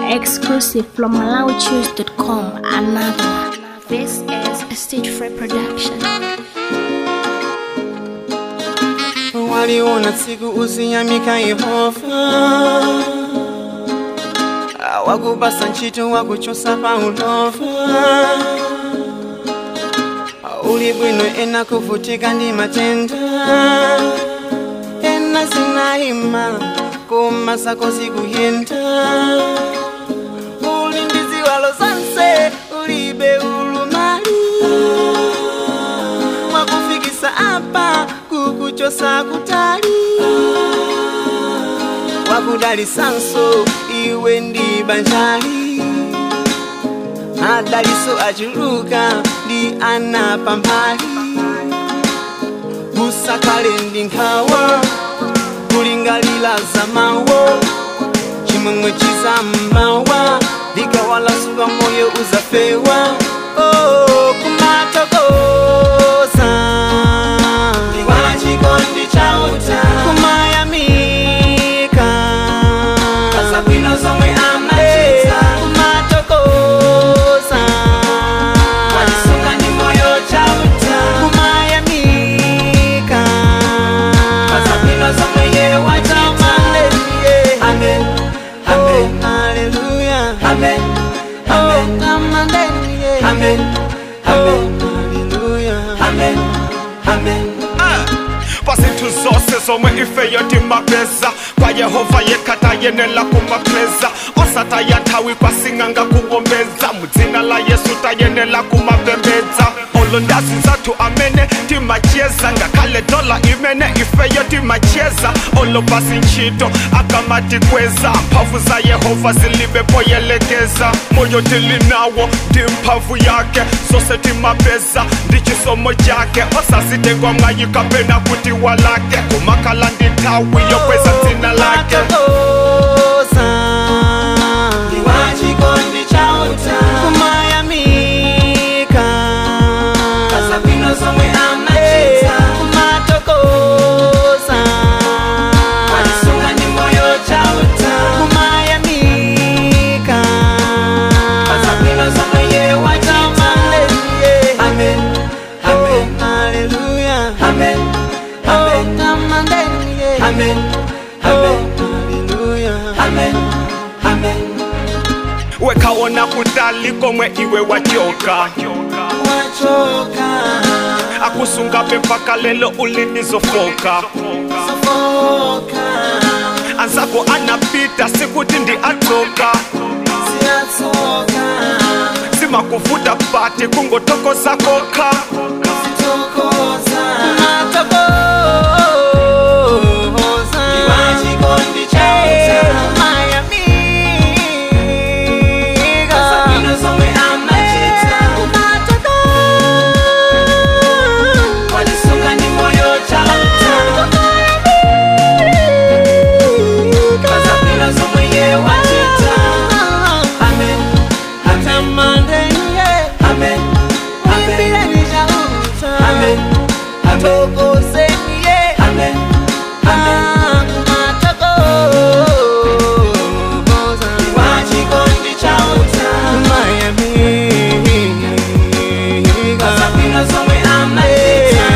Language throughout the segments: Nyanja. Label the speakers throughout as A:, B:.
A: Exclusive from MalawiChoose.com. Another one. This is a stage free production.
B: waliona siku usiyamika yehova wakubasa ntchito wakuchosa paulova uli bwino ena kuvutika ndi matenda ena zinayima koma zako zikuyenda uli ndi ziwalo zonse ulibe ulumali mwakufikisa apa kukuchosa kutali wakudalisanso iwe ndi banjali adaliso achuluka ndi ana pambali usakale ndi nkhawa kulingalira zamawo chimwemwe chizammawa likawalasuka moyo uzafewa oh, kumatokoza wachikondi chauta kumayamika pasabwino zomwe amachita kumatokoza wachisunga ndi moyo chauta kumayamika pasabwino zomwe ye wachita amen amen haleluya amen amen amen amen amen haleluya amen amen
C: pasinthu zonse zomwe ifeyo timapeza kwa yehova yekhata yenela kumapeza osataya nthawi kwasing'anga kuwombeza mudzina la yesu tayenela kumapembedza olo ndazi zathu amene timacheza ngakhale dola imene ifeyo timacheza olo pasi ntchito akamatikweza mphamvu za yehova zilibe poyelekeza moyo tilinawo ndi mphamvu yake zose timapeza ndi chisomo chake osazitengwa mwayi kapena kuti walake kumakhala ndi nthawi yokweza dzina lake
B: Matokoza Iwachikondi chauta Kumayamika Pasabwino zomwe amachita Kumatokoza Walisunga ndi moyo chauta Kumayamika Pasabwino zomwe ye wachita Amen Amen Hallelujah Amen Amen Amen Amen Amen Hallelujah Amen Amen
C: wekaona kutali komwe iwe wachoka
B: Wachoka
C: akusungabe mpaka lelo ulinizofoka
B: Sofoka
C: anzako anapita sikuti ndi atoka
B: Siyatoka
C: simakuvuta pati kungotokoza kokha
B: Sitokoza Matokoza Iwachikondi chauta Kumayamika Pasabwino zomwe amachita Walisunga ndi moyo chauta Pasabwino zomwe ye wachita Amen Amen Amen Amen Amen Amen Amen Iwachikondi chauta Pasabwino zomwe amachita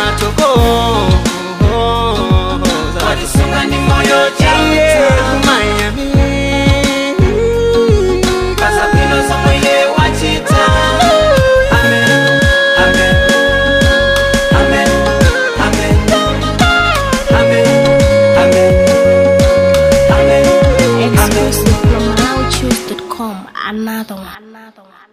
B: Walisunga ndi moyo chauta Pasabwino zomwe ye wachita Amen Amen Amen Amen Amen Amen Amen Amen
A: Exclusive from MalawiChoose.com. Another one. Another one.